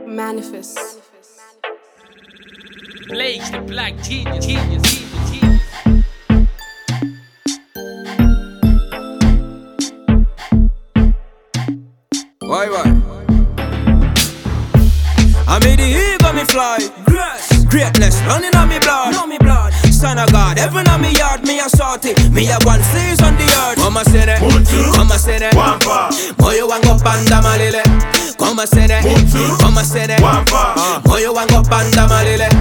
Manifest. Blaze the black genius, genius, genius, genius. Why, why? I made the ego me fly. Grace, greatness running on me blood. On me blood. Son of God, heaven on me yard, me a salty. Me a one seas on the earth. Come say that. Mutu. Come say that. Wampa. Moyo wango panda malile. Come say that. Mutu. Come say that. Wampa. Uh, Moyo wango panda malile.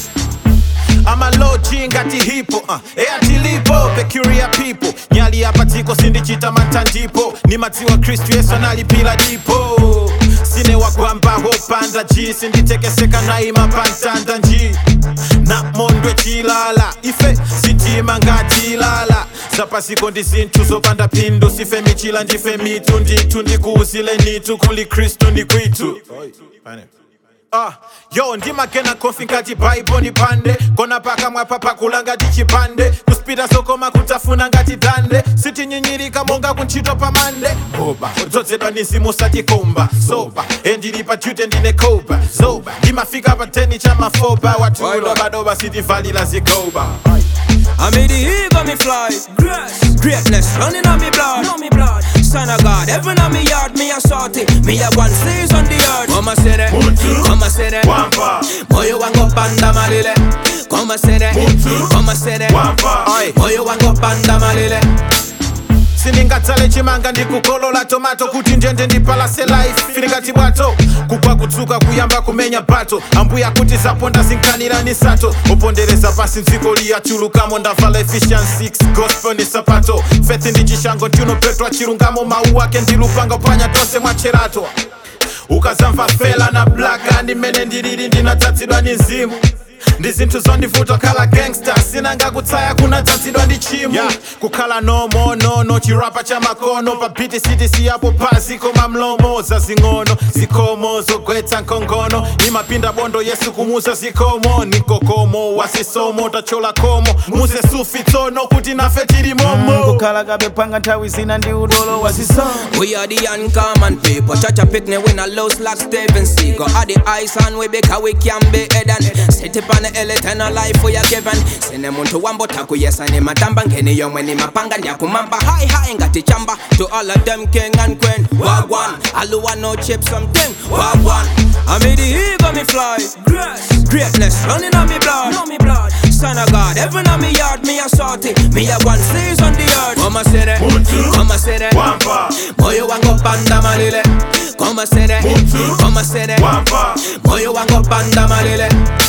amaloji ngati hipo uh, eya tilipo pecuria people nyali apatiko sindichita matandipo ni madziwa kristu yesu analipila dipo sine wagwamba hopanda ji sinditekeseka naima pantanda nji na mondwe chilala ife sitima ngatilala zapasiko ndi zinthu zopanda phindu sife michila ndife mitu ndithu ndikuuzile nitu kuli kristu ndi kwitu Ah, yo ndimagena kofi ngati baibo ni pande kona paka mwapa pakula ngati chipande kuspita sokoma kutafuna ngati dande sitinyinyirika monga kuntchito pamande oba udzozedwa ni zimu satikomba soba endili pa jute ndine koba zoba ndimafika pa teni cha mafoba watulo badoba sitivalila zigoba I made the ego me fly. Grace, greatness running on me blood. On me blood. Son of God, heaven on me yard, me a salty. Me a one seas on the earth. Come say that. Mutu. Come say that. Wampa. Moyo wango panda malile. Come say that. Mutu. Come say that. Wampa. Aye. Moyo wango panda malile. siningatsale chimanga ndikukolola tomato kuti njende ndipalase life filikati bwato kugwa kutsuka kuyamba kumenya bato ambuya kuti zaponda zinkanirani sato upondereza pasi ndziko liyachulukamo ndavala efficiency 6 gospel ni sapato fethi ndi chishango tunopetwa chilungamo mawu ake ndilupanga panya tonse mwacherato ukazamva fela na blaka ndimene ndilili ndinadzazidwa ni mzimu ndi zinthu zondivuta khala gangster sinanga kutsaya kunadzazidwa ndi chimo yeah. kukhala nomo nono chirapa cha makono pa biti city siyapo pasi koma mlomo zazing'ono zikomo zogwetsa nkhongono imapinda bondo yesu kumuza zikomo nikokomo wasisomo tachola komo muze sufi tsono kuti nafe tili momo kukhala kapepanga nthawi zina ndi udolo wazisoma We are the uncommon people. Touch a picnic when a low like Steven Seagal. Are the ice on we because we can be hidden. Sit up on the hill, eternal life we are given. Sine muntu wambo taku yes and matamba ngeni yomwe ni mapanga ndi akumamba high high ngati chamba to all of them king and queen. Wagwan, aluwa no chip something. Wagwan. I made the ego me fly. Grace, greatness running on me blood. On me blood. Son of God, heaven on me yard, me a salty. Me a one seas on the earth. Come say that. Mutu. Come say that. Wampa. Moyo wango panda malile Come say that Mutu. Come say that Wampa. Moyo wango panda malile